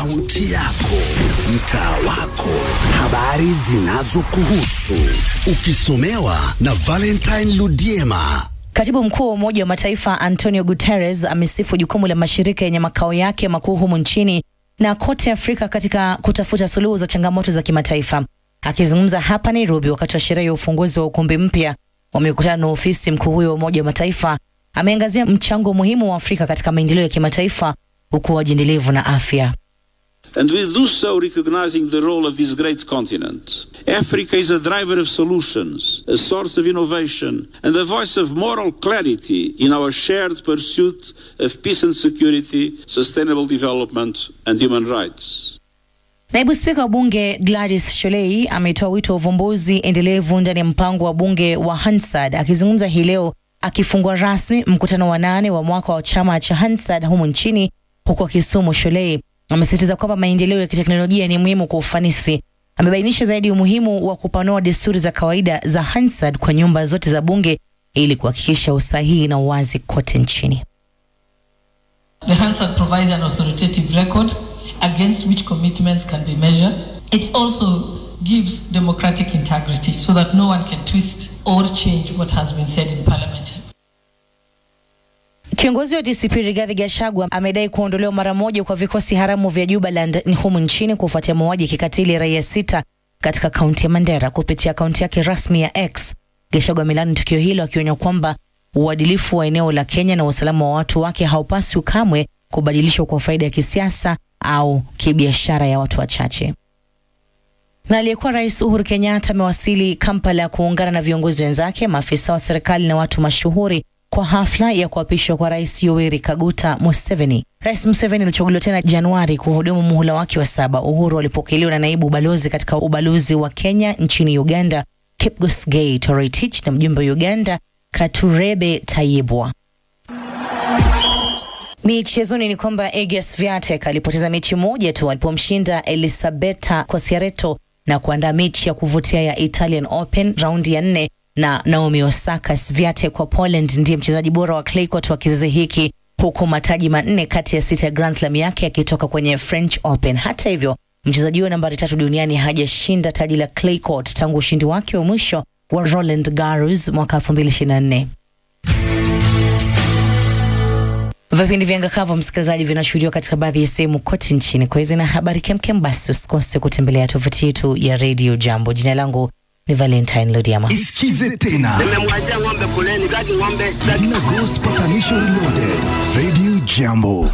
Kaunti yako, mtaa wako, habari zinazokuhusu, ukisomewa na Valentine Ludiema. Katibu mkuu wa Umoja wa Mataifa Antonio Guterres amesifu jukumu la mashirika yenye makao yake makuu humu nchini na kote Afrika katika kutafuta suluhu za changamoto za kimataifa. Akizungumza hapa Nairobi wakati wa sherehe ya ufunguzi wa ukumbi mpya wa mikutano na ofisi, mkuu huyo wa Umoja wa Mataifa ameangazia mchango muhimu wa Afrika katika maendeleo ya kimataifa, ukuaji endelevu na afya. And we do so recognizing the role of this great continent. Africa is a driver of solutions, a source of innovation, and a voice of moral clarity in our shared pursuit of peace and security, sustainable development, and human rights. Naibu spika wa bunge Gladys Sholei ametoa wito wa uvumbuzi endelevu ndani ya mpango wa bunge wa Hansard. Akizungumza hii leo akifungua rasmi mkutano wa nane wa mwaka wa chama cha Hansard humu nchini huko Kisumu, Sholei amesisitiza kwamba maendeleo ya kiteknolojia ni muhimu kwa ufanisi. Amebainisha zaidi umuhimu wa kupanua desturi za kawaida za Hansard kwa nyumba zote za bunge ili kuhakikisha usahihi na uwazi kote nchini. The Hansard provides an authoritative record against which commitments can be measured. It also gives democratic integrity so that no one can twist or change what has been said in parliament. Kiongozi wa DCP Rigathi Gachagua amedai kuondolewa mara moja kwa vikosi haramu vya Jubaland humu nchini kufuatia mauaji ya kikatili raia sita katika kaunti ya Mandera. Kupitia akaunti yake rasmi ya X, Gachagua amelani tukio hilo akionya kwamba uadilifu wa eneo la Kenya na usalama wa watu wake haupaswi kamwe kubadilishwa kwa faida ya kisiasa au kibiashara ya watu wachache. Na aliyekuwa rais Uhuru Kenyatta amewasili Kampala kuungana na viongozi wenzake, maafisa wa serikali na watu mashuhuri kwa hafla ya kuapishwa kwa rais Yoweri Kaguta Museveni. Rais Museveni alichaguliwa tena Januari kuhudumu muhula wake wa saba. Uhuru alipokelewa na naibu ubalozi katika ubalozi wa Kenya nchini Uganda, Kipgosgei Toretich, na mjumbe wa Uganda Katurebe Tayibwa. Michezoni ni kwamba Egas Viatek alipoteza mechi moja tu alipomshinda Elisabetta Koscielny na kuandaa mechi ya kuvutia ya Italian Open raundi ya nne na Naomi Osaka. Swiatek wa Poland ndiye mchezaji bora wa clay court wa kizazi hiki huku mataji manne kati ya sita ya Grand Slam yake yakitoka kwenye French Open. Hata hivyo, mchezaji huyo nambari tatu duniani hajashinda taji la clay court tangu ushindi wake wa mwisho wa Roland Garros mwaka 2024. Vipindi vya Ngakavu msikilizaji, vinashuhudiwa katika baadhi ya sehemu kote nchini. Kwa hizi na habari kemkem, basi usikose kutembelea tovuti yetu ya Radio Jambo. Jina langu ni Valentine Lodiama. Isikize tena Nimemwachia ng'ombe kuleni, kati ng'ombe Dina Ghost Patanisho Reloaded, Radio Jambo.